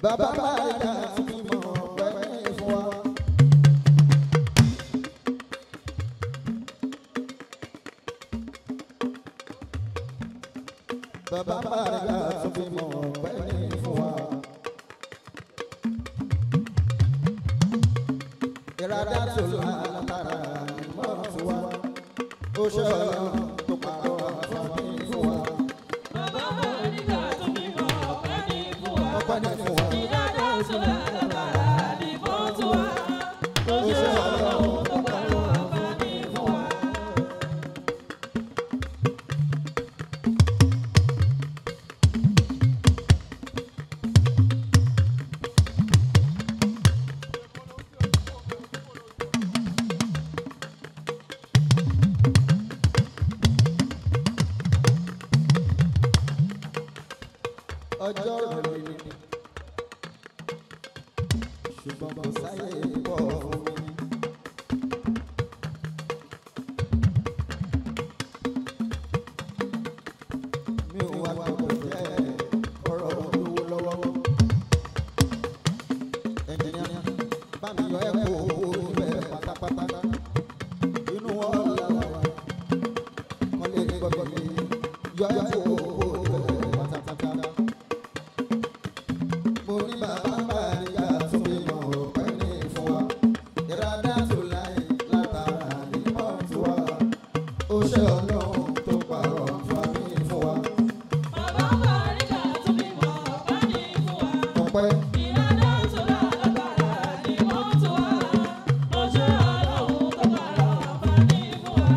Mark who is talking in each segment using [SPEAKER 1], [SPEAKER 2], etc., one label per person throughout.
[SPEAKER 1] bàbá bàjá tí mo pẹ́ fún wa. bàbá bàjá tí mo pẹ́ fún wa. ìrádá tó lágbára mọ́ fún wa. ó ṣe ọlọ́run tó pàrọ̀ àfọ̀mí fún wa.
[SPEAKER 2] Bàbá Mọ̀ríkà tó bímọ ọ̀pẹ́ ní fún wa.
[SPEAKER 1] ọpẹ́ ní fún wa.
[SPEAKER 2] Ìdájọ́ sọ̀rọ̀ àbàrà ní fọ́tò wa. Ó ṣe ọlọ́run tó pàrọ̀ àǹfààní fún wa.
[SPEAKER 1] ọjọ́ rẹ̀ ni ṣùgbọ́n kò sáyé pọ̀ fún mi. mi ò wá gbọ́dọ̀ jẹ́ ọ̀rọ̀ olówó lọ́wọ́. ẹnjìníà bá mi yọ ẹ́ kó owó níbẹ̀ pátápátá. inú wọn là wà kọ́ lè gbọ́dọ̀ mi yọ ẹ́ kó owó níbẹ̀ pátápátá mo ní bàbá bàríga tó fi mọ̀ ọ̀pẹ́ ní fún wa. ìrádá tó láì látara nímọ̀ tó wà. ó ṣe ọlọ́run tó pààrọ̀ fàmí fún wa.
[SPEAKER 2] Bàbá Mọ̀ríkà tó bímọ ọ̀pẹ́ ní fún wa.
[SPEAKER 1] ọpẹ́
[SPEAKER 2] Ìdájọ́ sọ̀rọ̀ àbàrà ní fọ́tò wa. Ó ṣe ọlọ́run tó pàrọ̀ àǹfààní fún wa.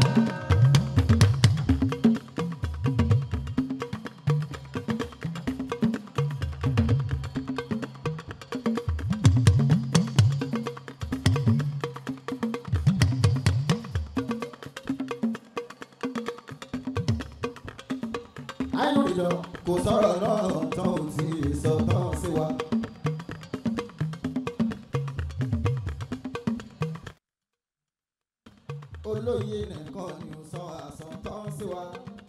[SPEAKER 1] àìnú ìjọ kò sọ̀rọ̀ náà tán ò tí ì sọ tán sí wa. olóye nìkan ni ò sọ àsọtán sí wa.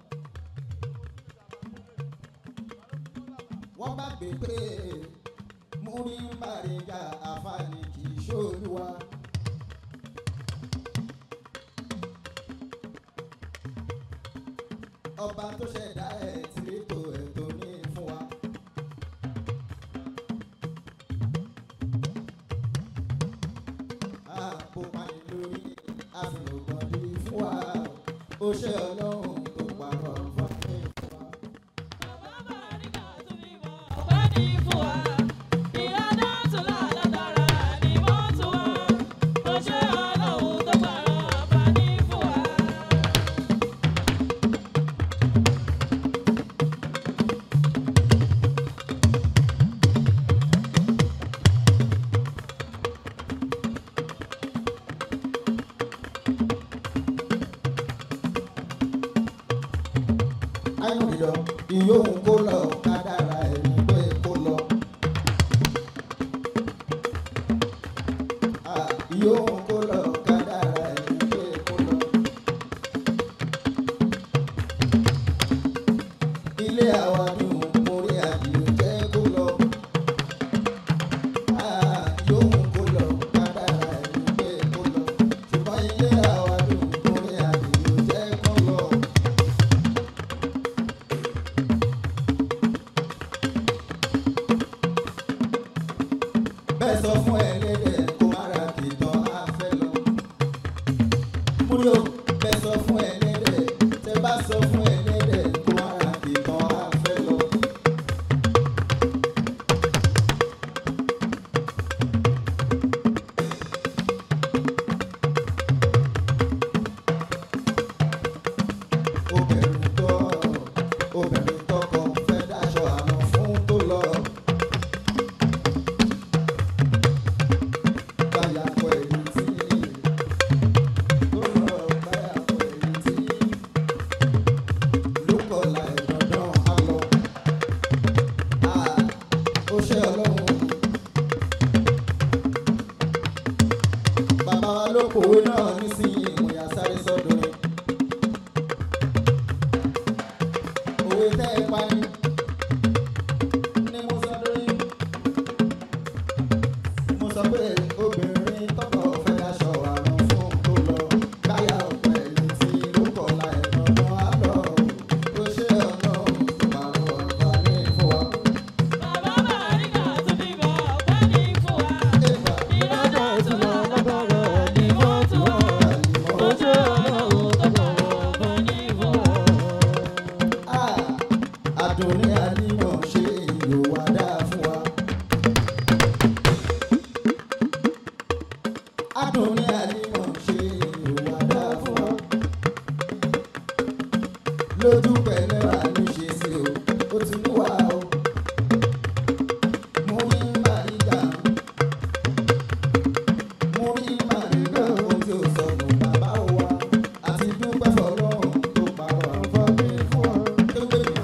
[SPEAKER 1] wọ́n bá gbé pé múrí ń bàrẹ̀gà àfààní kì í ṣòlúwa. ọba tó ṣẹ̀dá ẹ̀ tí ètò ẹ̀ tó ní fún wa. àpò pani lórí àfihàn ní fún wa. ó ṣe ọlọ́run tó pàrọ̀ fún mi fún wa.
[SPEAKER 2] Bàbá Mọ̀ríkà tó bímọ ọ̀pẹ́ ní fún wa. Ìdájọ́ sọ̀rọ̀ àbàrà ní fọ́tò wa. Ó ṣe ọlọ́run tó pàrọ̀ àǹfààní fún wa.
[SPEAKER 1] àìnú ìjọ ìyóhùn kó lọ kádàrá ẹni pé kó lọ. Ah, ìyóhùn kó lọ kádàrá ẹni pé kó lọ. ilé àwa ni mórí àdìo jẹ́ kó lọ. Ah, ìyóhùn kó lọ kádàrá ẹni pé kó lọ. ṣùgbọ́n ilé àwa ni mórí àdìo jẹ́ kó lọ. bẹ́ẹ̀ sọ fún ẹlẹ́dẹ̀ kó má ra kìtàn afẹ́ lọ. múlò bẹ́ẹ̀ sọ fún ẹlẹ́dẹ̀ tẹ bá sọ fún ẹlẹ́dẹ̀ kó má ra kìtàn afẹ́ lọ. obìnrin tó obìnrin tọkọ fẹ́ dáṣọ àná fún tó lọ. báyàpọ̀ èyí tí tó lọ báyàpọ̀ èyí tí ló kọ̀la ìdandan á lọ. ó ṣe ọlọ́run. bàbá wa ló kòwé náà nísìnyí ìmọ̀ya sáré sọ́dọ̀ rẹ̀. òwe tẹ́ ẹ pa ni ní mo sọ́dọ̀ rẹ̀. Adùnní ànímọ̀ ṣe ìlú wa dáa fún wa. Adùnní ànímọ̀ ṣe ìlú wa dáa fún wa. Lójú pẹ̀lẹ́ wà ní ṣe sí o, ó ti mú wa o. Mo ní Màríkà, mo ní Màríkà, ohun tí ó sọnù bàbá wa. Àti dúpẹ́ fọlọ́run tó pàrọ̀ fún mi fún wa. Tó gbé mi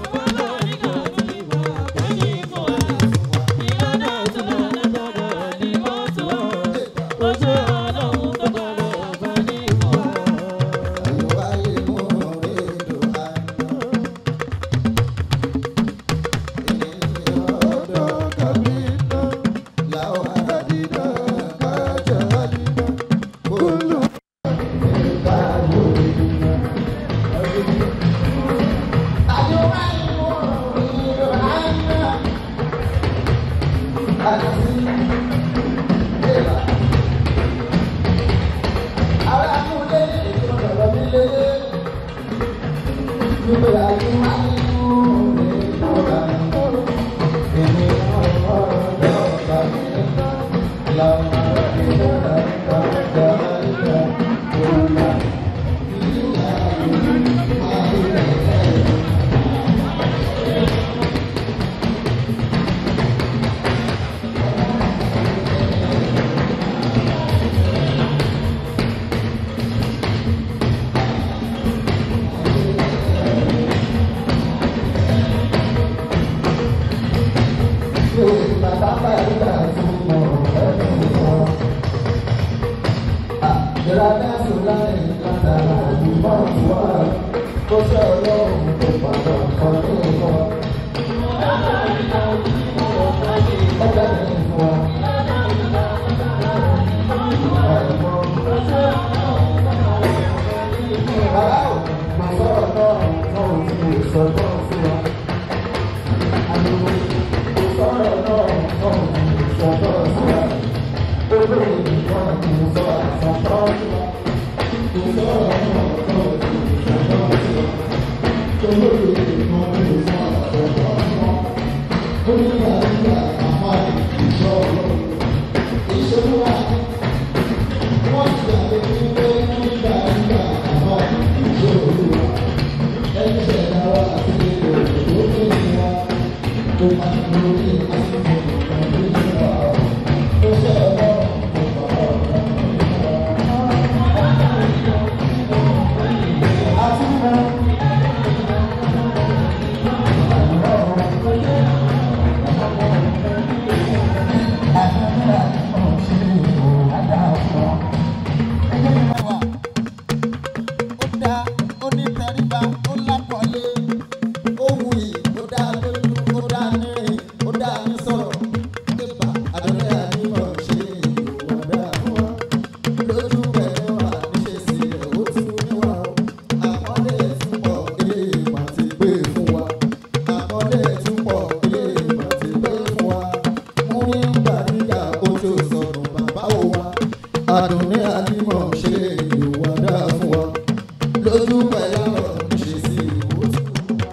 [SPEAKER 1] Adùnní àdìmọ̀ ṣe ìlú wa dáa fún wa lójú pẹ̀lú àwọn ṣe sí ìwò tí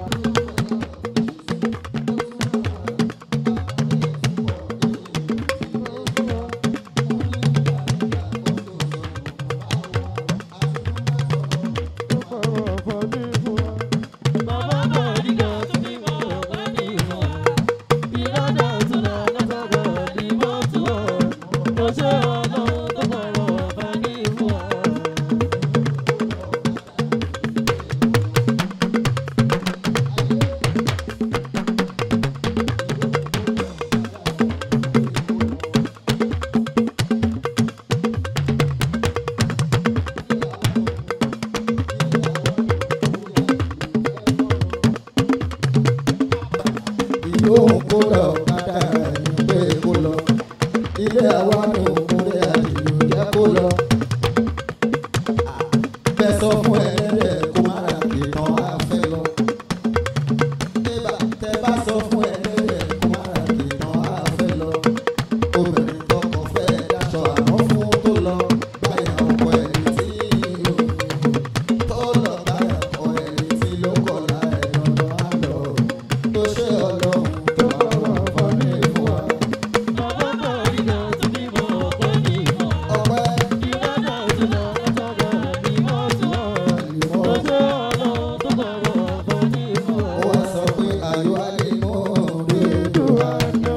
[SPEAKER 1] ìlú òun kó lọ kádà ẹni pé kó lọ ilé àwa ni òkúrẹ́ àdìlú jẹ́ kó lọ. bẹ́ẹ̀ sọ fún ẹlẹ́dẹ̀ kó má ra ìtàn afẹ́ lọ. Tẹ́bà tẹ́ bá sọ fún ẹlẹ́dẹ̀ kó má ra ìtàn afẹ́ lọ. obìnrin tọkọ fẹ́ dáṣọ àrán fún tó lọ báyà ọkọ ẹni tí tó lọ báyà ọkọ ẹni tí ló kọ̀ láì lọ́nà á lọ tó ṣe ọlọ́run tó pààrọ̀ àǹfààní fún wa. ọpẹ́ àlùmọ́ ó wá sọ pé ayọ̀ àlùmọ́ rí dùn àná.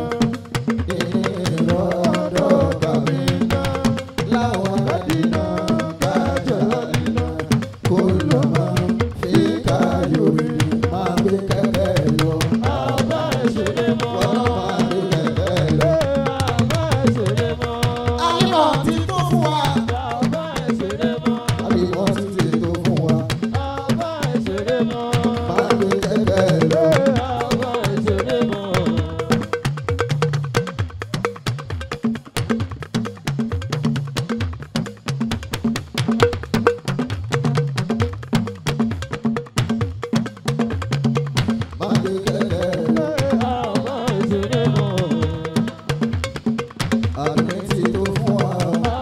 [SPEAKER 1] ìrọ̀dọ̀ kàmí náà láwọn àdínà kájọ àdínà kó lọ máa fi káyọ̀ rí máa gbé kẹ́kẹ́ lọ. wọ́n náà máa gbé kẹ́kẹ́ lọ. àlùmọ́ ti tó fún wa. àlùmọ́ ti ti tó fún wa. máa gbé kẹ́kẹ́ lọ. máa gbé kẹ́kẹ́ lọ. àmì ti tó fún wa.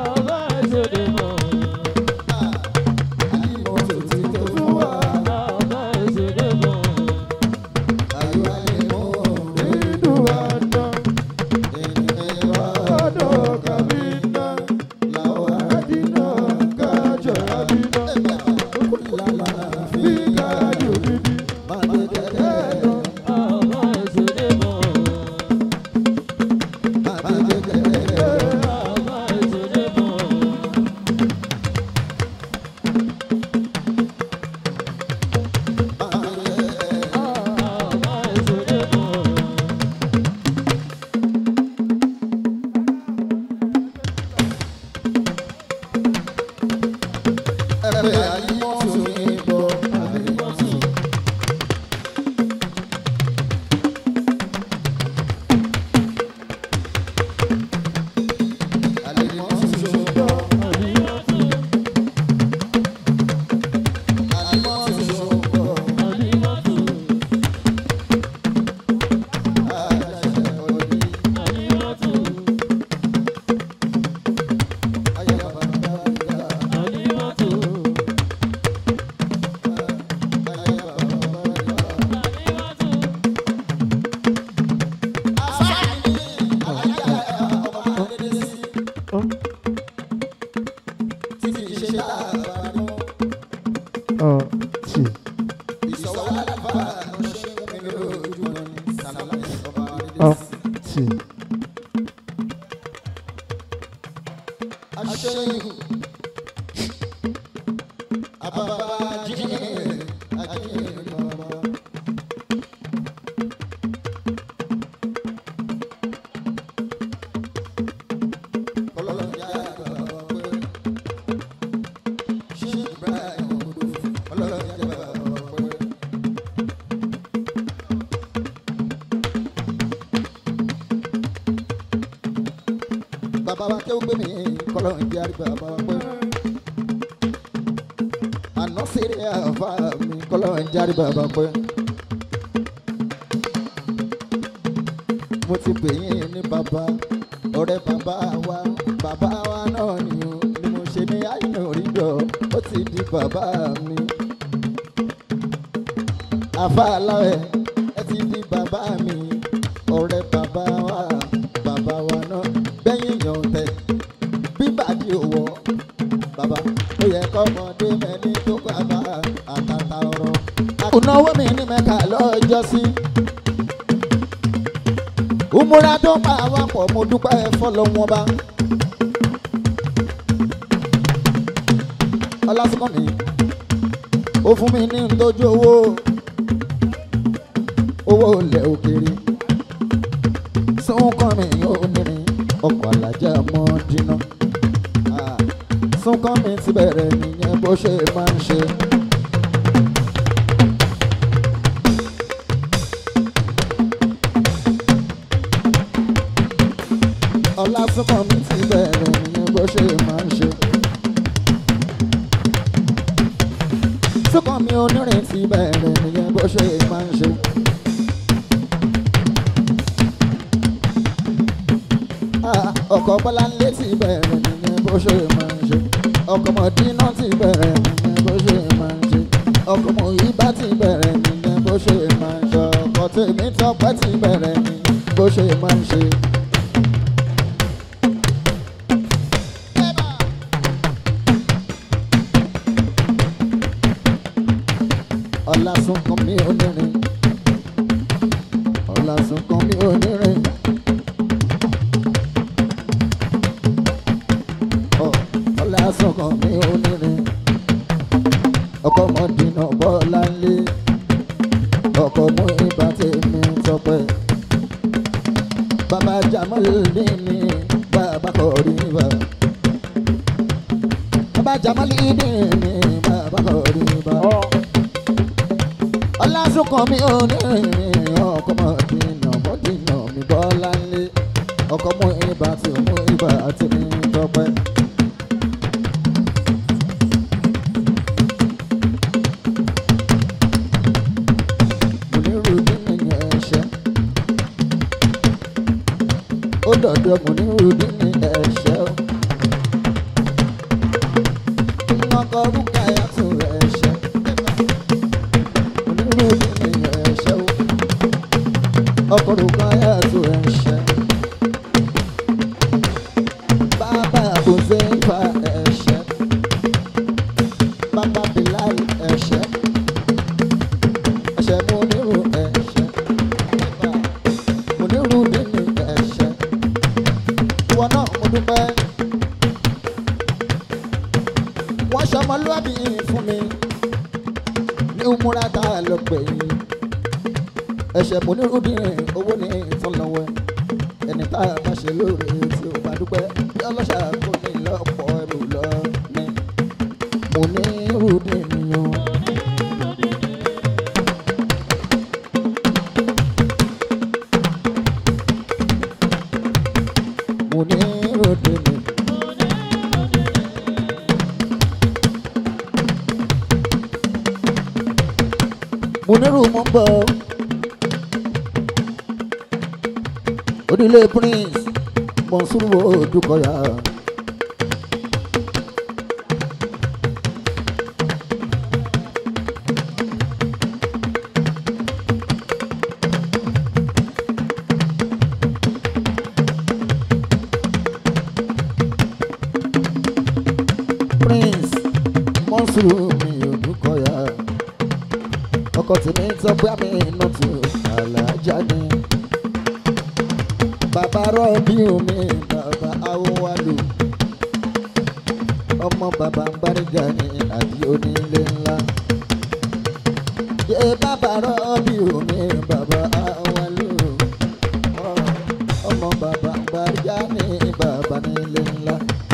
[SPEAKER 1] àlùmọ́ tó ti tó fún wa. ayọ̀ àlùmọ́ rí dùn àná. ìrọ̀dọ̀ kàmí náà láwọn àdínà kájọ àdínà kó lọ máa fi káyọ̀ rí máa gbé kẹ́kẹ́ lọ. máa gbé kẹ́kẹ́ lọ. máa gbé kẹ́kẹ́ lọ. ẹgbẹ́ àlímọ́tò ní bọ́ àlímọ́tò. àlímọ́tò ṣòro. àlímọ́tò ṣòro. àjàṣe ọ̀dí. ayé bàbá gbàgbà. ayé bàbá gbàgbà. bàbá wa kéwú gbé mi kọ́lọ́ ìdí àrígbà bàbá wa pé. àná sèré àfa mi kọ́lọ́ ìdí àrígbà bàbá pé. mo ti pè yín ní bàbá ọ̀rẹ́ bàbá wa bàbá wa náà ni o ni mo ṣe ní àyìnà òrìjọ ó ti di bàbá mi. àfa aláwẹ̀ ẹ ti di bàbá mi ọ̀rẹ́ bàbá wa bàbá wa náà bẹ́yìn yàn tẹ̀ bíbàdí òwò bàbá ó yẹ kọ́mọdé mẹ́ni tó bàbá àtàtà ọ̀rọ̀. àkùnáwó mi ní mẹ́ka lọ́jọ́ sí. Umura tó pa wá pọ̀ mo dúpẹ́ fọlọ́wọ́n bá. Ọlásùnkànmí ó fún mi ní ntọ́jú owó owó ilẹ̀ òkèèrè. Súnkànmí ó nírin ọkọ̀ alájà mọ́ dínà. Ah, Súnkànmí ti bẹ̀rẹ̀ nìyẹn bó ṣe máa ń ṣe. Ọlásùnkànmí ti bẹ̀rẹ̀ nìyẹn bó ṣe máa ń ṣe. Súnkànmí onírin ti bẹ̀rẹ̀ nìyẹn bó ṣe máa ń ṣe. Ah, ọkọ̀ Bọ́láńlé ti bẹ̀rẹ̀ nìyẹn bó ṣe máa ń ṣe. ọkọ̀ Mọ̀dínà ti bẹ̀rẹ̀ nìyẹn bó ṣe máa ń ṣe. ọkọ̀ Mọ̀yíbá ti bẹ̀rẹ̀ nìyẹn bó ṣe máa ń ṣe. ọkọ̀ tèmi tọpẹ́ ti bẹ̀rẹ̀ ni bó ṣe máa ń ṣe. ọ̀làsùnkàn mi onírin ọ̀làsùnkàn mi onírin. Ọ̀, ọ̀làsùnkàn mi onírin ọkọ mọdínà bọ́lá ńlé ọkọ mú ibà tèmi tọpẹ́ bàbá jamalini ni bàbá kọrí bá bàbá jamalini ni bàbá kọrí bá ọlásùnkàn mi ò ní rìn ọkọ mọdínà mọdínà mi bọ́lá ńlé ọkọ mú ibà tí mú ibà tèmi tọpẹ́. onírúurú nínú ẹ̀ṣẹ̀. ó dọ̀dọ̀ onírúurú nínú ẹ̀ṣẹ̀ o. ọkọ̀ orúkọ ayàtò ẹ̀ṣẹ̀. onírúurú nínú ẹ̀ṣẹ̀ o. ọkọ̀ orúkọ ayàtò ẹ̀ṣẹ̀. bàbá kò ṣe é fa ẹ̀ṣẹ̀. bàbá Bilal ẹ̀ṣẹ̀ ẹ̀ṣẹ̀ mo nírú ẹ̀ṣẹ̀ mo nírú nínú ẹ̀ṣẹ̀ ìwọ náà mo dúpẹ́ wọ́n ṣọmọlúwàbí fún mi ní umura tá a lọ pè yín ẹ̀ṣẹ̀ mo nírú nínú owó ní ìtọ́lọ́wọ́ ẹni tá a bá ṣe lóore tí o bá dúpẹ́ bí ọlọ́ṣà kò ní lọ́pọ̀ ẹrù lọ ní mo nírú nínú. mo ní ròde mi. mo nírú mo ń bọ̀ onílé prince mọ̀nsúrù odúkọ̀yà. prince mọ̀nsúrù mi odúkọ̀yà. ọkọ tèmi sọ pé àmì iná tó àlàájá ni. bàbá rọ́ọ̀bì omi bàbá awọ́wálò. ọmọ bàbá ń báríga ní àdí onílé ńlá. yé bàbá rọ́ọ̀bì omi bàbá awọ́wálò. ọmọ bàbá ń báríga ní bàbá nílé ńlá.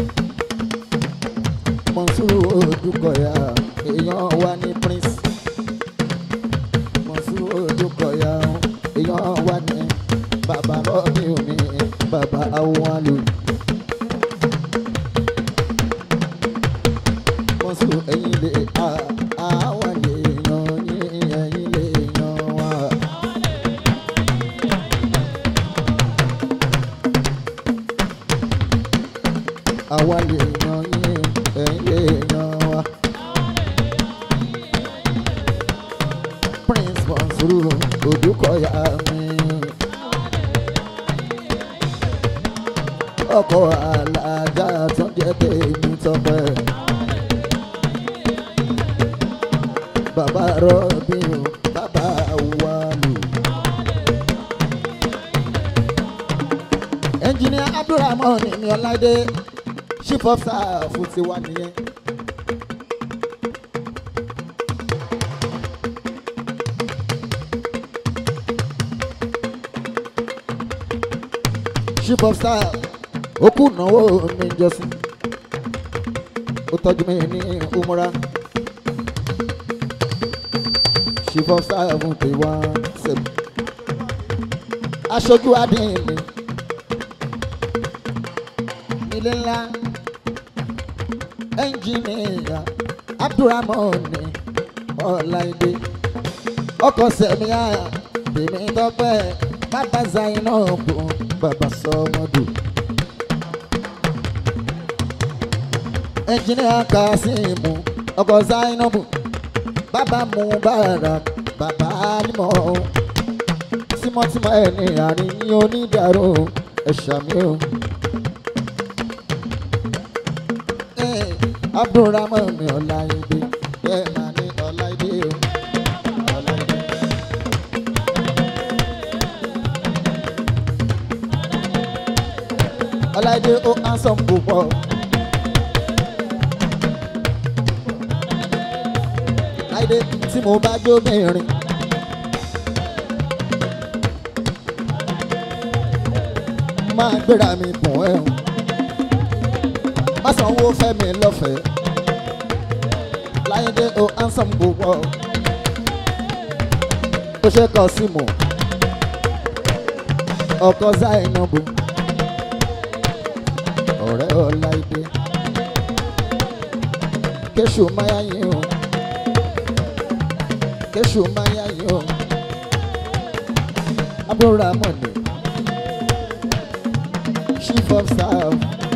[SPEAKER 1] Mọ̀nsúrù Odúkọ̀yà èèyàn wá ní prince. Mọ̀nsúrù Odúkọ̀yà èèyàn wá ní bàbá rọ́ọ̀bì omi bàbá awọ́wálò. Mọ̀nsúrù ẹ̀yìn lè a àwọn lè yan yín ẹ̀yìn lè yan wá. Àwa lè yan yín ẹ̀yìn lè yan wá. Prince Mọ̀nsúrù Odúkọ̀yà mi. Ọkọ̀ alájà tó jẹ́ tèmi tọpẹ́. Bàbá Rọ́bì o, bàbá Wálù. Ẹnjìnìá Abdulrahman ní Ọláìdé, chief of staff ti wá nìyẹn. chief of staff ó kú náwó mi jọ́sìn ó tọ́jú mi ní umura chief of staff ti wá sẹ́mi aṣojú adín mi nílé ńlá ẹnjìnìyà abdulrahman ní ọláìdé ọkọ̀ sẹ̀míyà tèmi tọ́pẹ́ bàbá zainabu bàbá sọmọdù. ẹnjìnìà kasimu ọkọ̀ zainabu bàbá mubarak bàbá alimọ̀ tímọ́tímọ́ ẹ̀ ní àárín ní onídàárò ẹ̀ṣà mi o. Eh, abdulrahman mi ọláìdé bẹ́ẹ̀ máa ní ọláìdé o. ọláìdé. ọláìdé ó handsome púpọ̀. láìdé tí mo bá jó mẹ́rin. máa gbéra mi bùn ẹ́ o. má sanwó fẹ́ mi lọ́fẹ̀ẹ́. láìdé ó handsome púpọ̀. ó ṣe kọ sí mọ̀. ọkọ Zainabu. ọ̀rẹ́ ọláìdé. kéṣù máyà yín o kéṣù máa yá yín o abdulrahman chief of staff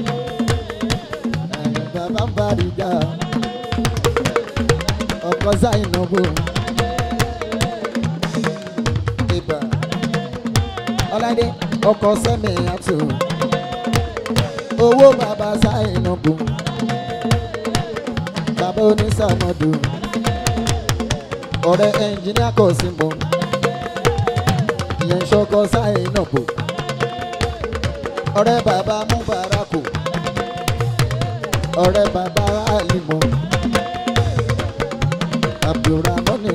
[SPEAKER 1] ẹ̀yìn bàbá ń bàrígà ọkọ Zainabu ibà ọládé ọkọ sẹ́mi àtò owó bàbá Zainabu bàbá onísàmọ́dù ọ̀rẹ́ ẹnjìníà kò sí mọ́ ìyẹn ṣọkọ sáyé náà bò ọ̀rẹ́ bàbá múbarakù ọ̀rẹ́ bàbá àlìmọ́ abdulramoni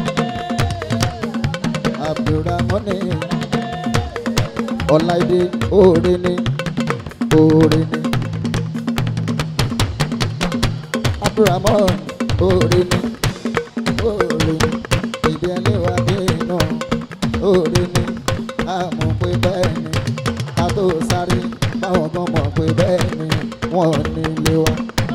[SPEAKER 1] abdulramoni ọláìdé oore ni oore ni abdulramon oore ni oore ìdí ẹlẹ́wà dé iná oore ni a mọ̀ pé bẹ́ẹ̀ ni a tó sáré báwọn kan mọ̀ pé bẹ́ẹ̀ ni wọ́n ní ilé wa.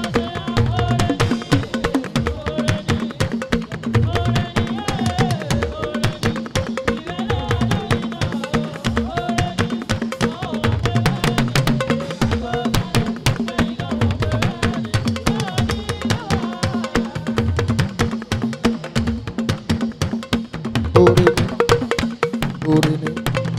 [SPEAKER 1] oore ni oore ni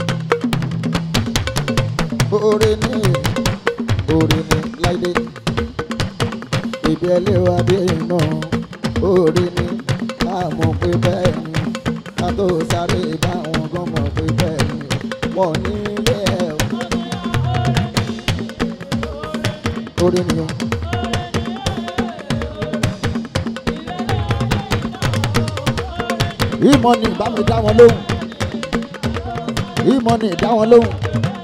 [SPEAKER 1] oore ni oore ni láìdé ìbí ẹlẹ́wà dé iná oore ni a mọ̀ pé bẹ́ẹ̀ ni a tó sáré báwọn gan mọ̀ pé bẹ́ẹ̀ ni wọ́n ní ilé ẹ̀ o. oore ni o. ìmọ̀ ni bá mi dá wọn lóhùn ìmọ̀ ni dá wọn lóhùn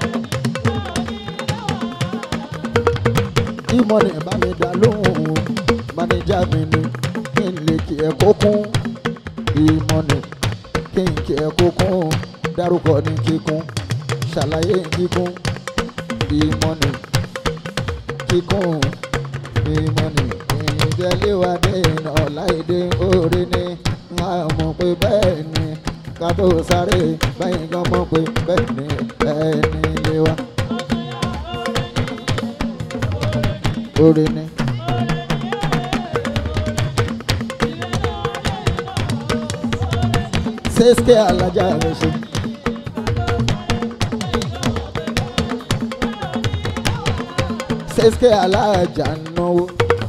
[SPEAKER 1] ìmọ̀ ni bá mi dá lóhùn mánéjà mi ni kí n lè kí ẹ kó kún ìmọ̀ ni kí n kí ẹ kó kún dárúkọ ní kíkún ṣàlàyé kíkún ìmọ̀ ni kíkún ìmọ̀ ni ìjẹ́léwádé iná láìdé orí ni máa mọ̀ pé bẹ́ẹ̀ ni ká tó sáré bẹ́ẹ̀ gan mọ̀ pé bẹ́ẹ̀ ni ẹni lé wa. orí ni. sẹ́sìkẹ́ alájà rẹ̀ ṣe. sẹ́sìkẹ́ alájà náwó.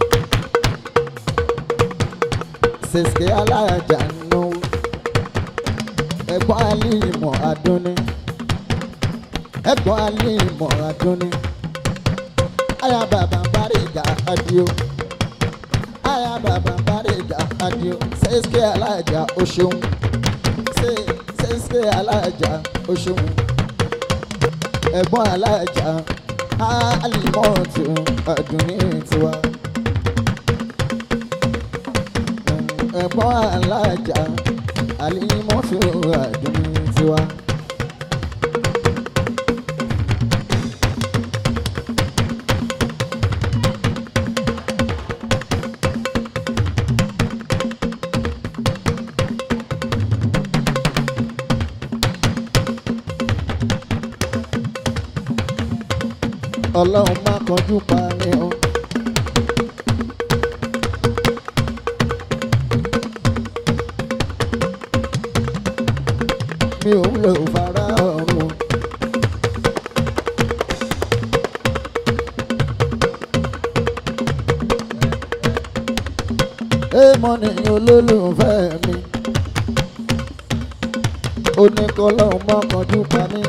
[SPEAKER 1] sẹ́sìkẹ́ alájà náwó. ẹ̀gbọ́n alímọ̀ adúní. ẹ̀gbọ́n alímọ̀ adúní. aya bàbá bàríga adio. aya bàbá bàríga adio. sẹ́sìkẹ́ alájà o ṣeun. Ṣé- sẹ́sìkẹ́ alájà o ṣeun. ẹ̀gbọ́n alájà alímọ̀tò adúní tiwa. ẹ̀gbọ́n alájà alímọ̀tò adúní tiwa. ọlọ́run má kanjú pa mí o. mi ò wúlò fara mọ́ ní olólùfẹ́ mi ó ní kọ́lọ́ mọ́kànjú pa mí.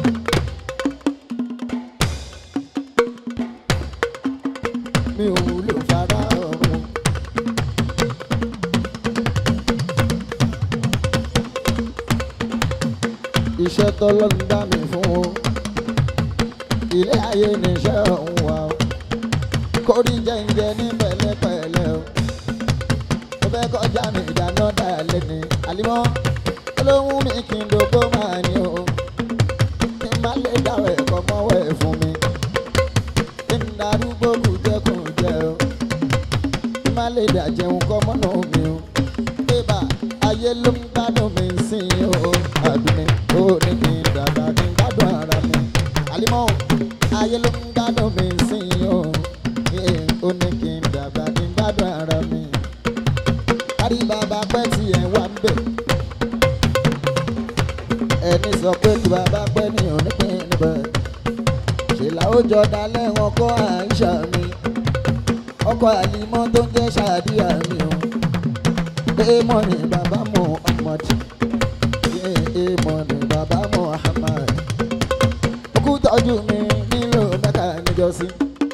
[SPEAKER 1] mi ò wúlò fara ọ̀run. iṣẹ́ tọ́lọ́run dá mi fún o ilé ayé níṣẹ́ ọ̀hún wa o kórí jẹ́ǹjẹ́ ní pẹ̀lẹ́pẹ̀lẹ́ o mo fẹ́ kọjá mi ìdáná dalẹ̀ ni àlímọ́ olóhùn mi kì í dògbò máa ní o kí n má lè dáwọ̀ ẹ̀kọ́ mọ́wọ́ ẹ̀ fún mi kí n darúgbó kùjẹkùjẹ o kí n má lè dàjẹun kọ́ mọ́nà mi o bébà ayé ló ń gbádùn mi sí i o àdùnní ó ní kí n dàgbà kí n gbádùn ara mi àlímọ́ ayé ló ń gbádùn mi sí i o ó ní kí n dàgbà kí n gbádùn ara mi kárí bàbá pẹ́ tí ẹ̀ wá ń bẹ̀ ẹni sọ pé tí bàbá pẹ́ ní onípín níbẹ̀ ṣèlà ó jọ dalẹ̀ wọn kọ́ àìṣà mi ọkọ̀ àlímọ́ tó ń jẹ́ ṣàdíyà mi o èèmọ̀ ni bàbá Muhammad èèmọ̀ ni bàbá Muhammad òkú tọ́jú mi nílò mẹ́ta níjọ́sí.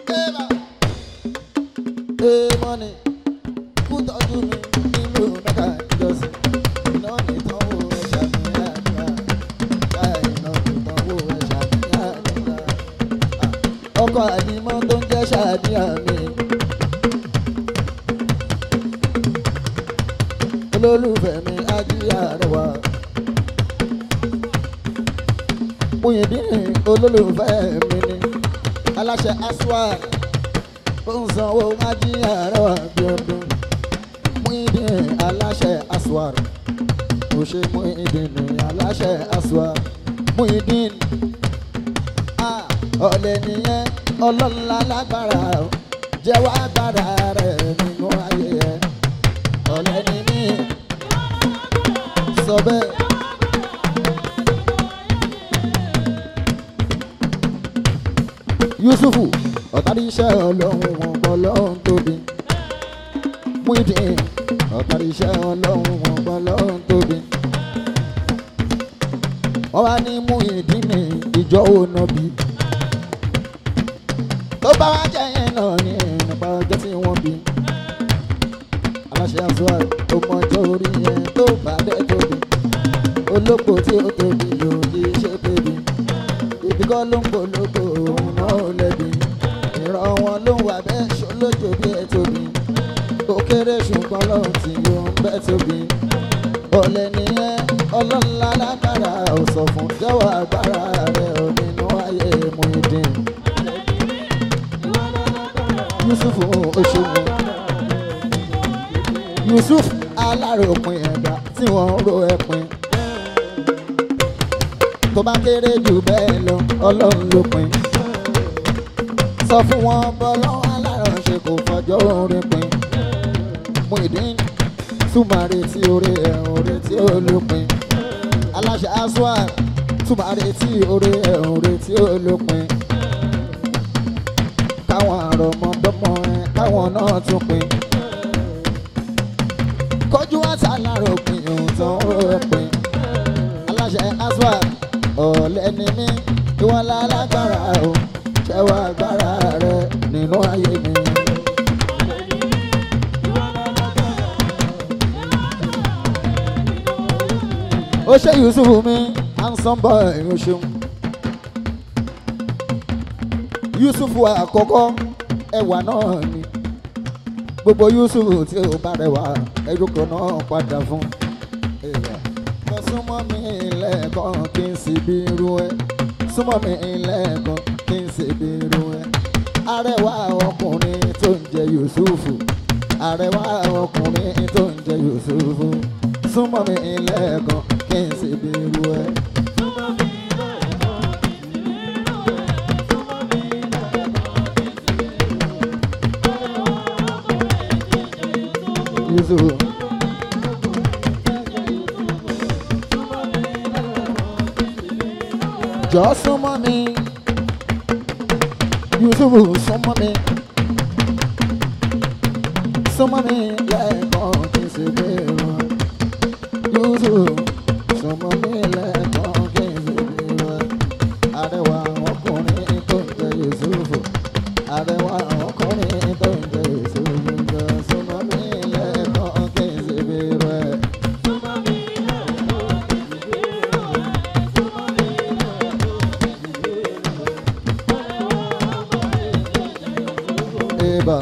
[SPEAKER 1] èèmọ̀ ni òkú tọ́jú mi nílò mẹ́ta níjọ́sí. iná ní ìtọ́wò ẹ̀ṣà mi àdúrà láì iná ní ìtọ́wò ẹ̀ṣà mi àdúrà. ọkọ̀ àlímọ́ tó ń jẹ́ ṣàdíyà mi. olólùfẹ́ mi ajíyá rẹ̀ wá. Muyideen olólùfẹ́ mi ni aláṣẹ aswad ó ń sanwó ajíyá rẹ̀ wá bí ọdún. Muyideen aláṣẹ aswad kò ṣe Muyideen ní aláṣẹ aswad. Muyideen ah, ọ̀lẹ nìyẹn ọlọ́lá lágbára o, jẹ́wọ́ agbára rẹ̀ nínú ayé ẹ̀ ọ̀lẹ ni mí sọ bẹ́ẹ̀. Yusufu ọ̀tàrí iṣẹ́ ọlọ́run wọn gbọ́ lọ́hún tóbi. Muyideen ọ̀tàrí iṣẹ́ ọlọ́run wọn gbọ́ lọ́hún tóbi. Wọ́n wá ní Muyideen ní ìjọ ònà bí. Tó bá wá jẹ́ yẹn náà ní nípa ọjọ́ tí wọ́n bí aláṣẹ àzúwà tó mọjọ́ orí yẹn tó bá dẹ́ tóbi olóko tí ó tóbi yóò di ṣe tóbi ibi kọ́ ló ń polówó òun náà ó lẹ́bi ìran wọn ló ń wà bẹ́ẹ̀ ṣolójó bí ẹ tóbi ó kéré ṣùgbọ́n lọ́hùn tí yóò ń bẹ́ tóbi ọ̀lẹ nìyẹn ọlọ́lá lágbára ò sọ fún jẹ́wọ́ agbára rẹ̀ ò nínú ayé Muyideen Yusufu Oṣogun. Yusuf aláròpin ẹ̀dá tí wọ́n ń ro ẹ̀pin. tó bá kéré jù bẹ́ẹ̀ lọ ọlọ́run ló pin. sọ fún wọn bọ́lọ́wọ́ alárànṣe kò fọjọ́ orin pin. Muyideen túmọ̀ retí orí ẹ̀ orí tí ó lópin. aláṣẹ aswad túmọ̀ retí orí ẹ̀ orí tí ó lópin. káwọn àrọ̀mọdọ́mọ ẹ̀ káwọn náà tún pin kọjú àtàlárò pin ohun tó ń rò pin aláṣẹ aswad ọ̀lẹ́ ni mí ìwọ́n lálágbára o ṣẹ́wọ́ agbára rẹ nínú ayé mi. ó ṣe yusuf mi handsome boy o ṣeun yusuf àkọ́kọ́ ẹwà náà ni gbogbo yusuf tí ó bá rẹwà ẹrúkọ náà padà fún. mo súnmọ́ mi lẹ́ẹ̀kan kí n sì bí irú ẹ súnmọ́ mi lẹ́ẹ̀kan kí n sì bí irú ẹ. arẹwà ọkùnrin tó ń jẹ yusufu arẹwà ọkùnrin tó ń jẹ yusufu súnmọ́ mi lẹ́ẹ̀kan kí n sì bí irú ẹ. Yusuf. Jọ súnmọ́ mi, Yusuf súnmọ́ mi, súnmọ́ mi lẹ́ẹ̀kan kí n sì ṣe bí wọn. Yusuf sọmọ mi lẹ́kọ̀ọ́ kí n ṣe bí wọn. Arẹwà ọkùnrin tó ń jẹ Yusuf. Arẹwà ọkùnrin tó ń jẹ Yusuf. Sọmọ mi lẹ́kọ̀ọ́ kí n ṣe bí wọn. Eba.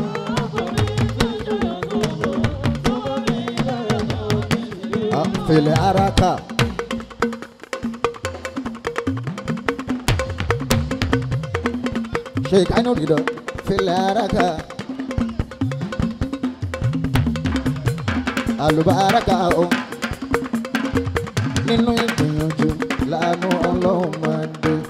[SPEAKER 1] Fele haraka. Sheikh Ainu Rido. Fele haraka. Alubaraka o. Nínú ìgbìyànjú lánú ọlọ́run máa ń dé.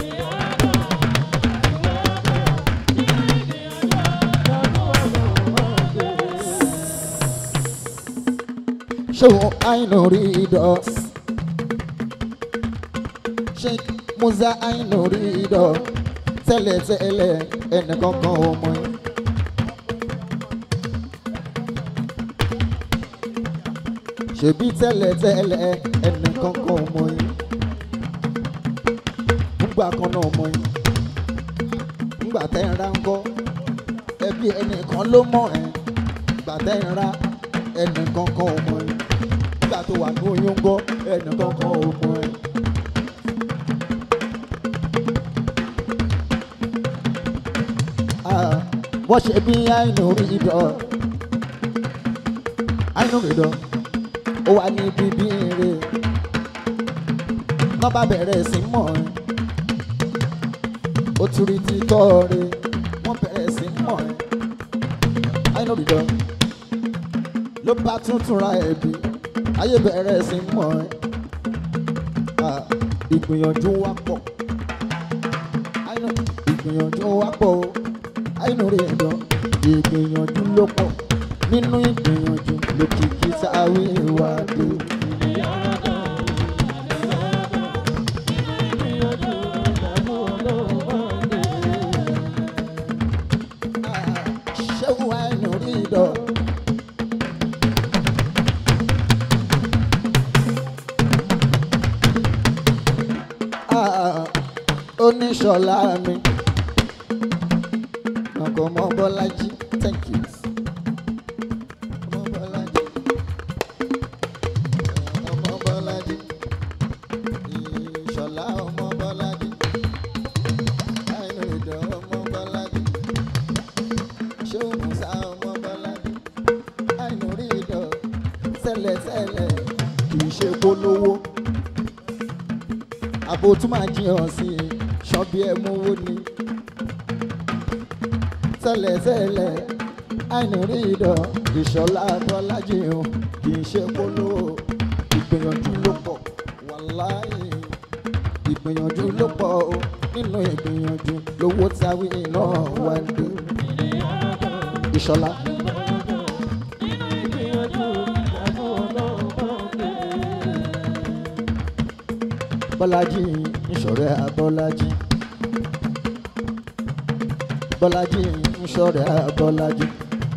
[SPEAKER 1] Sheikh Ainu Rido. Sheikh Musa Ainu Rido. Tẹ́lẹ̀tẹ́lẹ̀ ẹnìkankan ò mọ̀ yín. ṣebí tẹ́lẹ̀tẹ́lẹ̀ ẹnìkankan ò mọ̀ yín. Nígbà kan náà mọ̀ yín. Nígbà tẹ́ ń ra ń kọ́. Ẹbí ẹnìkan ló mọ̀ ẹ́. Nígbà tẹ́ ń ra ẹnìkankan ò mọ̀ yín. Nígbà tó wà ní oyún gọ́ ẹnìkankan ò mọ̀ ẹ́. Ah, wọ́n ṣe bí àìnú rí dọ̀ àìnú rí dọ̀ ó wà ní bíbí rè wọ́n bá bẹ̀rẹ̀ sí mọ̀ ẹ́ ó tún rí títọ́ rè wọ́n bẹ̀rẹ̀ sí mọ̀ ẹ́ àìnú rí dọ̀ ló bá tuntun ra ẹ̀bí ayé bẹ̀rẹ̀ sí mọ̀ ẹ́ Ah, ìgbìyànjú wa pọ̀ àìnú ìgbìyànjú wa pọ̀ o àìnú rí ẹ̀dọ́ ìgbìyànjú ló pọ̀ nínú ìgbìyànjú lókìkí sáwé wa dé. ṣéwù àìnú rí ẹ̀dọ́. oníṣọlá mi ọkọ ọmọ bọlájí thank you ọmọ bọlájí ọmọ bọlájí ìṣọlá ọmọ bọlájí àìnú ìdọ ọmọ bọlájí ṣéwù musa ọmọ bọlájí àìnú rí ìdọ tẹ́lẹ̀tẹ́lẹ̀ kì í ṣe polówó àbò tún máa jiyàn sí i ṣọ́bí ẹ̀ mówó ni tẹ́lẹ̀tẹ́lẹ̀ àìní rí ìdọ̀ ìṣọ̀lá bọ́lájì o kì í ṣe polówó ìgbìyànjú ló pọ̀ wàláhì ìgbìyànjú ló pọ̀ o nínú ìgbìyànjú lówó táwí iná wá ń dé ìṣọ̀lá. Bọ́lájí ìṣọ̀rẹ́ Abọ́lájí. Bọ́lájí ìṣọ̀rẹ́ Abọ́lájí.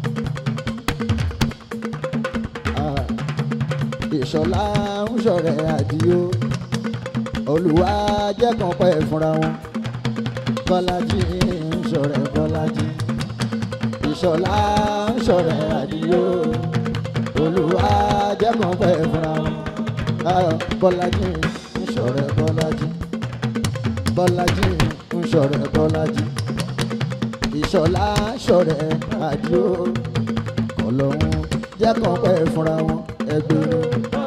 [SPEAKER 1] Ah, Ìṣọ̀lá ìṣọ̀rẹ́ Àdìó. Olúwa jẹ́ kan pẹ́ fúnra wọn. Bọ́lájí ìṣọ̀rẹ́ Bọ́lájí. Ìṣọ̀lá ìṣọ̀rẹ́ Àdìó. Olúwa jẹ́ kan pẹ́ fúnra wọn. Ah, Bọ́lájí ìṣọ̀rẹ́ Bọ́lájí. Bọ́lájí ìṣọ̀rẹ́ Bọ́lájí. Ìṣọ̀lá ìṣọ̀rẹ́ Àdìó. Ọlọ́run jẹ́ kan pẹ́ fúnra wọn ẹgbẹ́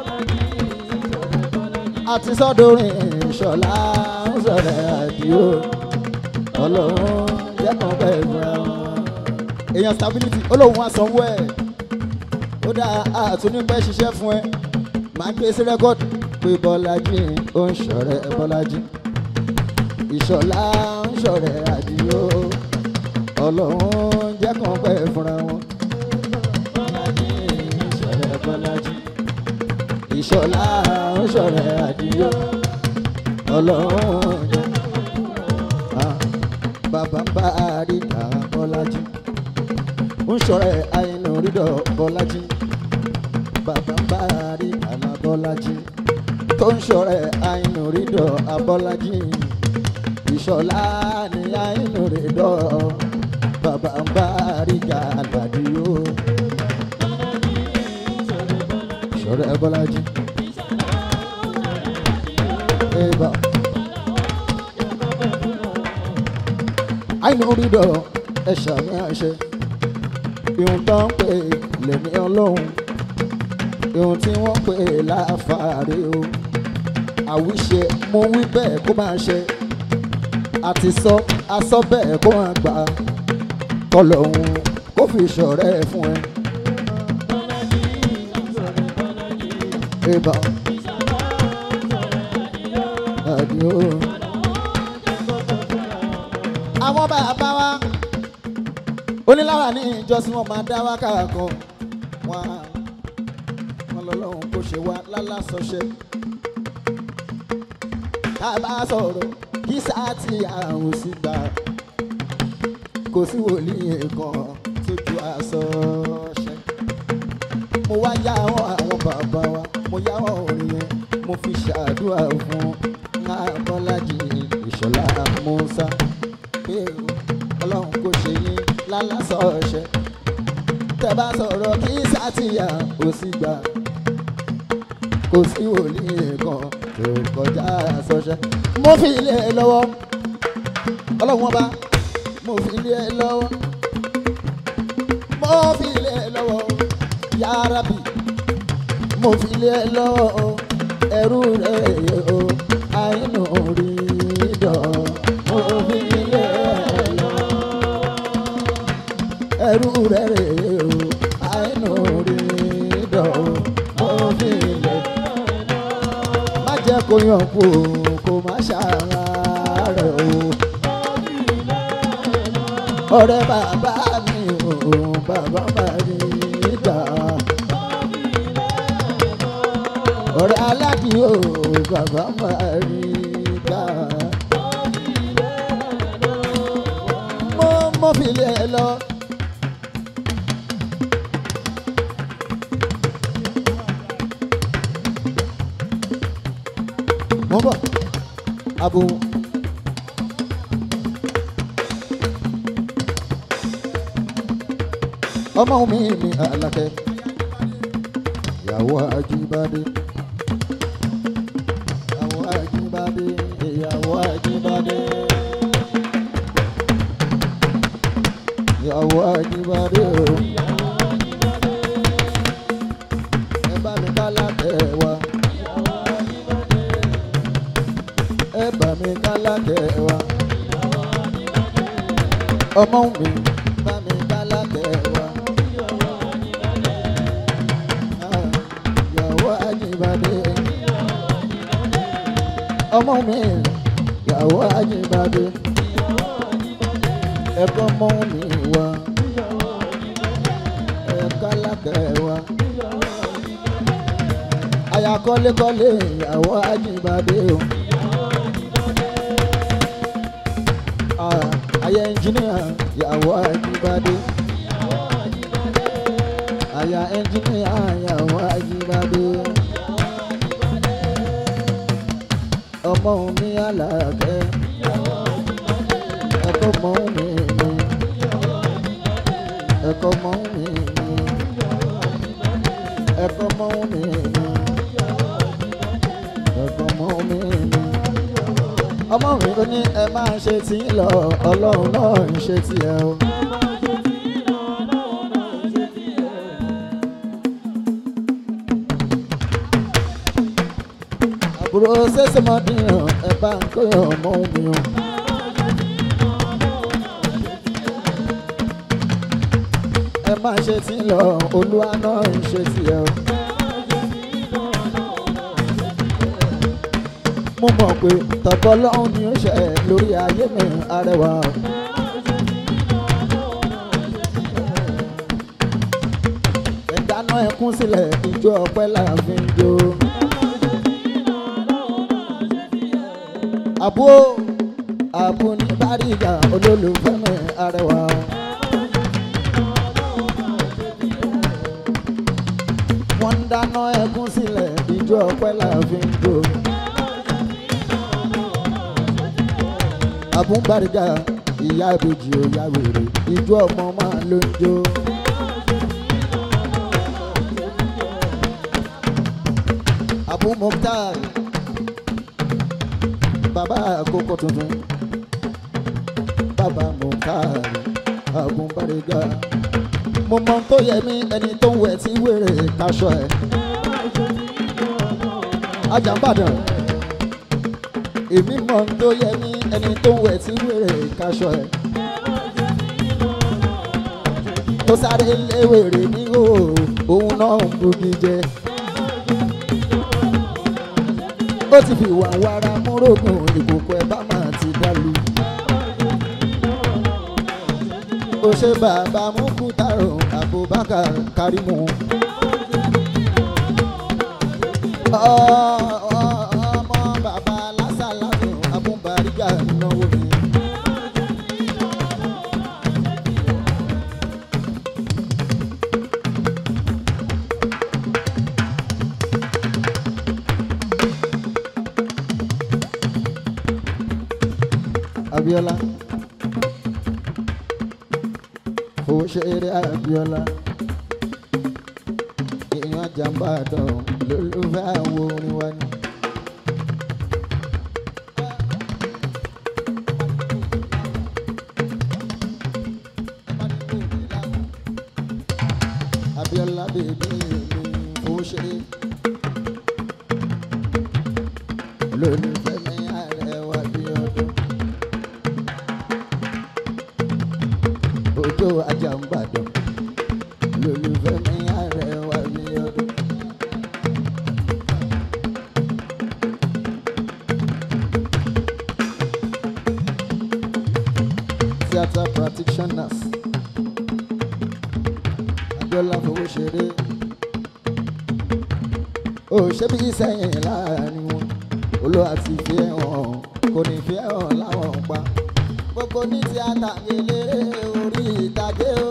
[SPEAKER 1] àti sọ́dọ̀rin ìṣọ̀lá ìṣọ̀rẹ́ Àdìó. Ọlọ́run jẹ́ kan pẹ́ fúnra wọn. èèyàn stability olóhùn àsanwó ẹ̀ ó dáa àtúnípẹ́ ṣiṣẹ́ fún ẹ máa gbé sí rẹ́kọ̀dì pé Bọ́lájí ó ń ṣọ̀rẹ́ Bọ́lájí Ìṣọ̀lá ń ṣọ̀rẹ́ Àdìó Ọlọ́run jẹ́ kan pẹ́ fúnra wọn Bọ́lájí ń ṣọ̀rẹ́ Bọ́lájí Ìṣọ̀lá ń ṣọ̀rẹ́ Àdìó Ọlọ́run jẹ́ Ah, bàbá ń bá àríkà Bọ́lájí ń ṣọ̀rẹ́ àìnú rídọ̀ Bọ́lájí bá rí alábọ́lájí tó ń ṣọ̀rẹ́ àìnú rídọ̀ abọ́lájí ìṣọ̀lá ní àìnú rídọ̀ bàbá ń bá rí gàlàdì o ṣọ̀rẹ́ bọ́lájí. Eba. àìnú rídọ̀ ẹ̀ṣà mi àṣẹ ihun tó ń pè lẹ́ni ọlọ́run ihun tí wọ́n pè láfààrí o àwíṣe mo wí bẹ́ẹ̀ kó máa ṣe àti sọ asọ bẹ́ẹ̀ kó máa gbà kọlọ́hún kó fi ṣọ̀rẹ́ fún ẹ. Eba. Adio. Àwọn bàbá wa onílára ní ìjọsìn wọn máa dá wákàrà kan wọn wọn lọ́lọ́run kò ṣe wá lálásọṣẹ tá a bá sọ̀rọ̀ kí sáàtì àrùn sí gbà kò sí wòlíì kan tójú àsọṣẹ mo wá yá àwọn àwọn bàbá wa mo yá àwọn orin yẹn mo fi ṣàdúrà fún Abọ́lájí Ìṣọ̀lá Mùsá pé ọlọ́run kò ṣe yín lálásọ ọ̀ṣẹ́ tẹ́ bá sọ̀rọ̀ kí sátìyà ò sì gbà kò sí wòlíì kan tó kọjá sọ́ṣẹ́. mo fi ilé ẹ lọ́wọ́ ọlọ́run ọba mo fi ilé ẹ lọ́wọ́ mo fi ilé ẹ lọ́wọ́ ya Rabbi mo fi ilé ẹ lọ́wọ́ ẹrú rẹ̀ o àìnú rí dọ̀ mo fi ilé ẹ lọ́wọ́ ẹrú rẹ̀ rè o àìnú rí dọ̀ mo fi ilé má jẹ́ kó yàn kú o kó má ṣàrà rẹ̀ o ọ̀rẹ́ bàbá mi o bàbá bàrí ìgbà ọ̀rẹ́ aládìí o bàbá bàrí ìgbà mo mo fi lé ẹ lọ. mo ń bọ̀ abo. ọmọ mi ni Àlàkẹ́ ìyàwó Ajíbádé ìyàwó Ajíbádé ìyàwó Ajíbádé ìyàwó Ajíbádé o ẹ bá mi ká lákẹ́ wa ẹ bá mi ká lákẹ́ wa ọmọ mi bá mi ká lákẹ́ wa. ìyàwó Ajíbádé ọmọ mi ìyàwó Ajíbádé ẹ̀kọ́ mọ́ mi wá ẹ̀ka lákẹ́ wa aya kọ́lékọ́lé ìyàwó Ajíbádé o Ah, aya ẹnjìníà ìyàwó Ajíbádé aya ẹnjìníà ìyàwó Ajíbádé ọmọ mi Àlàkẹ́ ẹ̀kọ́ mọ́ mi ni ẹ̀kọ́ mọ́ mi ni ẹ̀kọ́ mọ́ mi ni ẹ̀kọ́ mọ́ mi ni ọmọ mi ó ní ẹ máa ṣe tí ń lọ ọlọ́run náà ń ṣe tí ẹ o. àbúrò ṣẹ̀ṣẹ̀ mọ́ dìyàn ẹ bá ń kóyàn ọmọ mi o. ẹ máa ṣe tí ń lọ olúwa náà ń ṣe tí ẹ o. mo mọ̀ pé tọ̀tọ̀ lọ́hùn ni ó ṣe lórí ayé mi arẹwà o. ẹ dáná ẹkún sílẹ̀ ijó ọpẹ́ là ń fi ń jó. àbú àbú ní báríga olólùfẹ́ mi arẹwà o. wọ́n ń dáná ẹkún sílẹ̀ ìjọ ọpẹ́ là fi ń jó. àbúgbàrígà ìyá ìbejì ò yá wèrè ìjọ ọmọ máa ló ń jó. Abu Mukhtar bàbá àkókò tuntun bàbá Mukhtar àgùnbárígà mo mọ ohun tó yẹ mí ẹni tó ń wẹ̀ tí wèrè kaṣọ ẹ̀ Àjàmbàdàn èmi mọ ohun tó yẹ mí ẹni tó ń wẹ̀ tí wèrè kaṣọ ẹ̀ tó sáré léwèrè ní òòó òun náà ń bugi jẹ. ó ti fi wà wàrà múrògùn ìkòkò ẹ̀ bá máa ti dàlú. ó ṣe bàbá Mukutaro Abubakar Karimu. Ọ- ọ- ọmọ bàbá lásàlásù Abubariga náwó mi. Abiola. Owó ṣeré Abiola. Èèyàn Àjàmbàdàn lólùfẹ́ àwọn orin wa ni. Abiola bèbí mi owó ṣeré. Lólùfẹ́ mi àrẹwà bí ọdún. Òjò Àjàmbàdàn lólùfẹ́ mi àrẹwà bí ọdún. Theatre practitioners Abiola fowó ṣeré. Ó ṣe bí sẹ́yìn láàrin wọn. Olú àti fi hàn kò ní fi hàn láwọn pa. Gbogbo ní tíátà eléré orí ìtàgé o.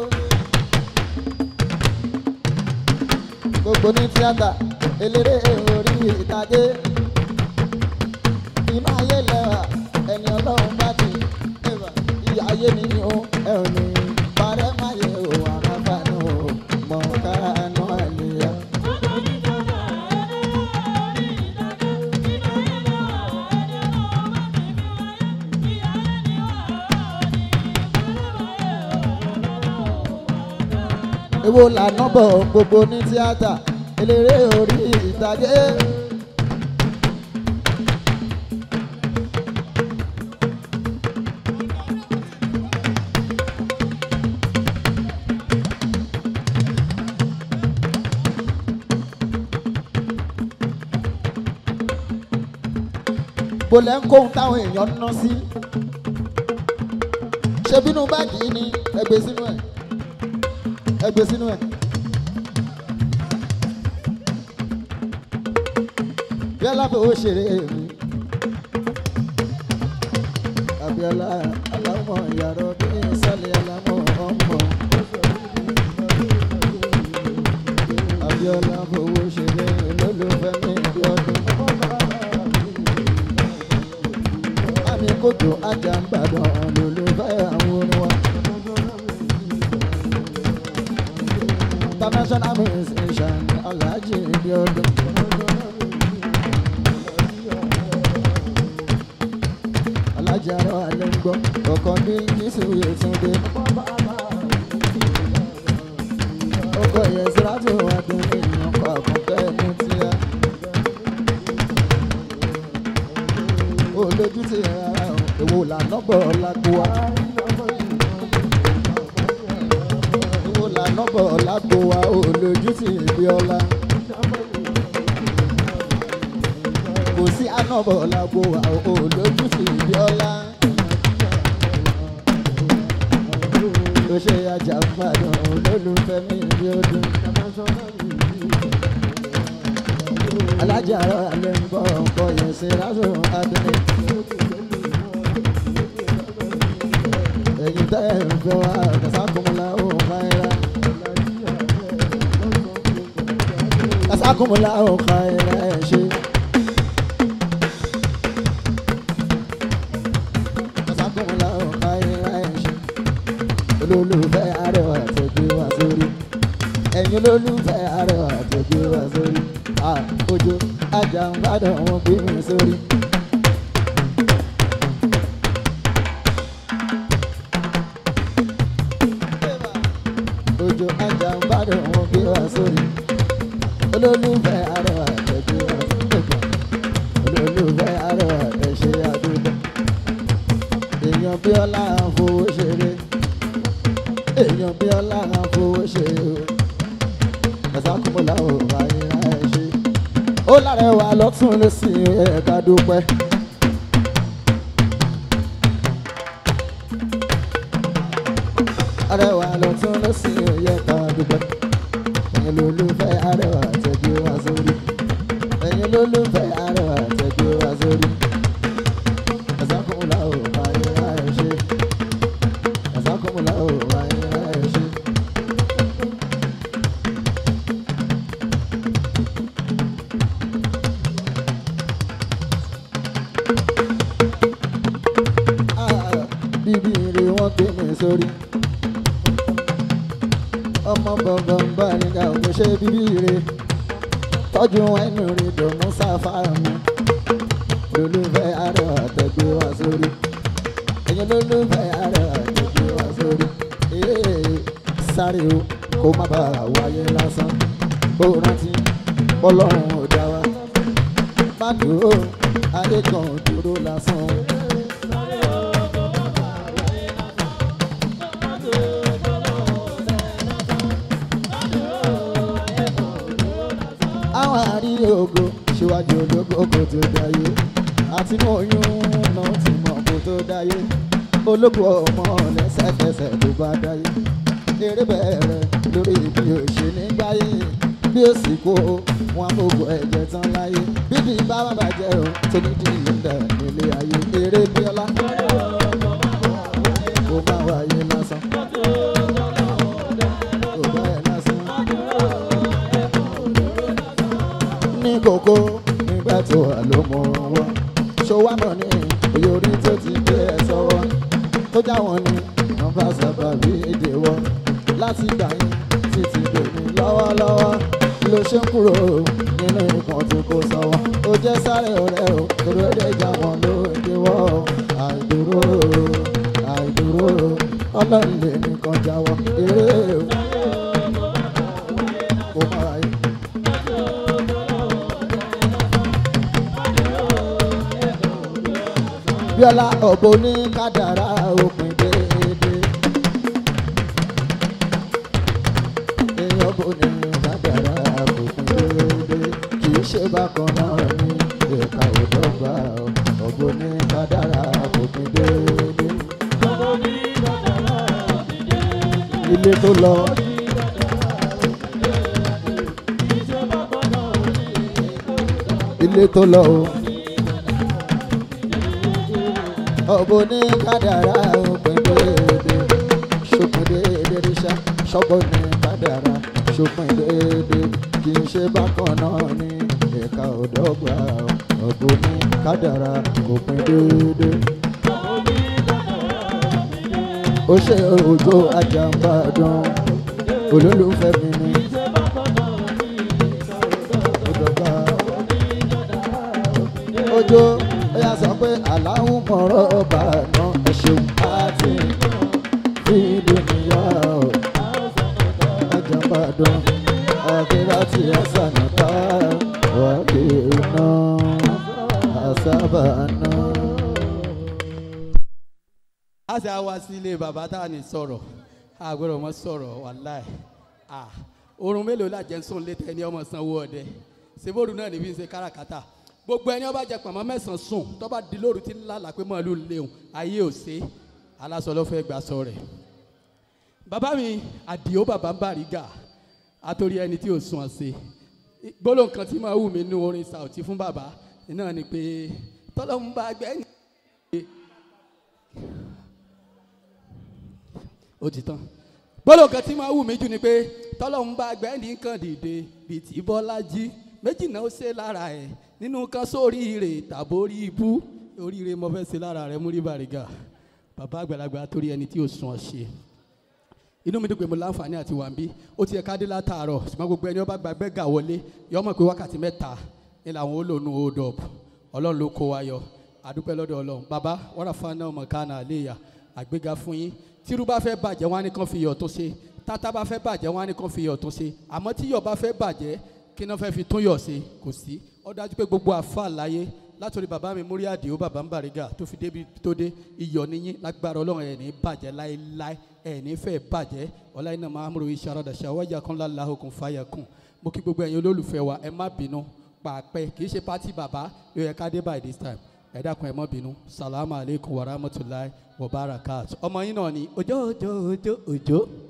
[SPEAKER 1] Gbogbo ní tíátà eléré orí ìtàgé. Inú ayé lẹ́wà ẹni ọlọ́run bá ti ẹ̀wà ìyá ayé ni ó ẹ̀rù ni parẹ́ máa yẹ o àràbànú o mọ̀ kánú àlèyá. Èwo lànà bọ̀ gbogbo ní tíátà eléré orí ìtàgé. Bólẹ̀ ń kóhun táwọn èèyàn ń ná sí. Ṣé bínú báàgì yìí ni ẹgbẹ́ sínú ẹ̀? Ẹgbẹ́ sínú ẹ̀. Bíọ́lá fowó ṣeré mi. Abíọ́lá aláwọ̀ yàrá bí sálẹ̀ aláwọ̀ ọmọ. Abíọ́lá fowó ṣeré lólùfẹ́ mi bí ọdún. Àmì kòtò Àjàmbàdàn lólùfẹ́ àwọn orin wa. International musician Alhaji bí ọdún. Alhaji arọ alẹ́ ń gbọ́ ọkàn bí Jésù Yétúndé. Ọkọ̀ yẹn Sírátù Adùn ní ìyànkọ́ àkọ́kẹ́ mú tíá. Olójú ti rárá o, èwo lànà bọ̀ lágbo wa. Èwo lànà bọ̀ lágbo wa, olójú ti ìbí ọlá. Kò sí ànàbọ̀ lágbo wa, olójú ti ìbí ọlá. Ó ṣe Àjàmbàdàn olólùfẹ́ mi bí ọdún. Alájà rọ̀ alẹ́ ń bọ̀ ọkọ̀ yẹn ṣe rásò adúlé. Ẹ̀yin tẹ́ ẹ̀ ń fẹ́ wá kàsákùnmọ́lá ó máa ń ra. jazakumula ọ̀ka ẹ̀rẹ́ ṣe. jazakumula ọ̀ka ẹ̀rẹ́ ṣe. olólùfẹ́ arẹwà tó gbé wá sórí. ẹ̀yin olólùfẹ́ arẹwà tó gbé wá sórí. Ah, ojo ajá ń gbádùn wọn gbé mi sórí. ojo ajá ń gbádùn wọn gbé wá sórí. olólùfẹ́ arẹwà tó gbé wá sórí. olólùfẹ́ arẹwà tó ṣe àdúgbò. èèyàn bí ọlá ń fowó ṣeré. èèyàn bí ọlá ń fowó ṣeré o. ẹ̀sàkùnmọ́lá ò wáyé láì ṣe. ó lárẹwà lọ́tún lọ́sìn ẹ̀ka dúpẹ́. arẹwà lọ́tún lọ́sìn ẹ̀ka dúpẹ́. ẹ̀yin lólùfẹ́ arẹwà tẹ̀gbẹ́ wá sórí. ẹ̀yin lólùfẹ́ arẹwà tẹ̀gbẹ́ wá sórí. ẹ̀sàkùnmọ́lá ò wáyé láì ṣe. ẹ̀sàkùnmọ́lá ò wáyé láì ṣe. Ah, bíbí ire wọn gbé mi sórí ọmọ gbọ̀ngàn bá nígbà kò ṣe bíbí ire tọ́jú ẹnu rí dùnmú sáfárà mi lólùfẹ́ àrò àtẹ̀gbẹ́ wá sórí ẹ̀yin lólùfẹ́ àrò àtẹ̀gbẹ́ wá sórí ee sáré o kó má bàa wáyé lásán ó rántí bọ́lọ́run ò dá wa má dúró ayé kan ò dúró lásán. àwọn àríyé ògo síwájú ológo kò tó dáyé àti mọ oyún náà ti mọ kò tó dáyé ológo ọmọ lẹ́sẹ̀kẹsẹ̀ tó bá dáyé eré bẹ̀rẹ̀ lórí bí o ṣe nígbàyé bí o sì kó wọn àbòkù ẹ̀jẹ̀ tán láyé bíbí bá má bàjẹ́ o tó ní di ìlúndà nílé ayé eré bíọ́lá kó má wáyé lásán kó bá ẹ lásán. ní kókó nígbà tó wà ló mọ wọn ṣọwọ́ mọ̀ ní òye orí tó ti gbé ẹ sọ́wọ́ tó já wọn ni wọn bá sábà bí èdè wọn láti gbà yín títí dòní lọ́wọ́lọ́wọ́ ló ṣe ń kúrò nínú nǹkan tó kó sọ́wọ́ ó jẹ́ sáré ọ̀rẹ́ o torí ó lè já wọn ló dé wọ́ àìdúró àìdúró ọlọ́run lè nìkan jáwọ́ eré o kò má ra yín. bíọ́lá ọ̀bọ ní kádàrá òpin déédé. èèyàn bò ní kádàrá òpin déédé. kì í ṣe bákan náà ní ẹ̀ka òdọ́gba ọ̀bọ ní kádàrá òpin déédé. ilé tó lọ. ilé tó lọ o. ọ̀bọ ní kádàrá òpin déédé ṣòpin déédé ríṣà ṣọ́gbọ́n ní kádàrá ṣòpin déédé kì í ṣe bákan náà ní ẹ̀ka ọ̀dọ́gba ọ̀bọ ní kádàrá òpin déédé. ó ṣe òjò Àjàmbàdàn olólùfẹ́ mi ní ọ̀dọ́gba ojo ó yà sọ pé aláwọ̀ mọ̀rọ̀ ọba náà ẹ ṣeun àti fídíò níyà ó Àjàmbàdàn àkèrè àti àṣànà ká wàkìrì náà àṣàbà náà.
[SPEAKER 3] a ṣe àwa sí ilé bàbá tá a ní sọ̀rọ̀ a gbọ́dọ̀ mọ́ sọ̀rọ̀ wàláì à oorun mélòó la jẹ́ ń sùn létí ẹni ọmọ sanwó ọdẹ seboru náà níbi ń ṣe káràkátà gbogbo ẹni ọba jẹ pàmò mẹ́sàn-án sùn tọ́ba di lóru tí ń lálàá pé màálù léwu ayé ò ṣe aláṣọ ló fẹ́ gbà sọ rẹ̀ bàbá mi àdìo bàbá ń bàrígà àtòrí ẹni tí ò sùn ọ̀sẹ̀ gbólóhùn kan tí máa wù mí nú orin sàùtì fún bàbá náà ni pé tọ́lọ́mù bá gbẹ́yìn ó ti tán gbọ́dọ̀ kan tí máa wù mí jù ni pé tọ́lọ́hún bá gbẹ́ni kan dìde bíi ti bọ́lájí méjì náà ó ṣe lára ẹ̀ nínú kan sóríire tàbórí ibú oríire mo fẹ́ ṣe lára rẹ̀ múrí bàrígà bàbá àgbàlagbà torí ẹni tí ò sùn ọ̀ ṣe inú mi dùn pé mo láǹfààní àti wà ń bí ó ti yẹ ká dé látàárọ̀ ṣùgbọ́n gbogbo ẹni ó bá gbàgbé gà wọlé yọ mọ̀ pé wákàtí mẹ́ta ni làwọn ó lò nù hold up ọlọ́run ló kó wa yọ àdúpẹ́ lọ́dọ̀ ọlọ́run bàbá wọ́n rà fún ọmọ kánà àléyà àgbéga fún yín tírú bá fẹ́ bàjẹ́ wọn á ní kàn fi iyọ̀ tó ṣe tátá bá fẹ́ bàjẹ́ wọn á ní kàn fi iyọ̀ tó ṣe àmọ́ tí iyọ̀ bá fẹ́ bàjẹ́ kí náà fẹ́ fi tún yọ̀ ṣe kò sí ó dájú pé gbogbo àfa láyé látòrí bàbá mi múrí àdìo bàbá ń bàrígà tó fi débi tó dé iyọ̀ níyín lágbára ọlọ́run ẹ̀ ní bàjẹ́ láéláé ẹ̀ ní fẹ́ bàjẹ́ ọláyé náà máa ń ròyìn ṣàròdàṣà wájà kan láláhùn kún fàyà kún mo kí gbogbo ẹ̀yin olólùfẹ́ wa ẹ má bínú pàápẹ́ kì í ṣe pátì bàbá ló yẹ ká dé by this time ẹ dákun ẹ má bínú salamu aleykum wa rahmatulahi wa barakat ọmọ yín náà ni òjò òjò òjò òjò.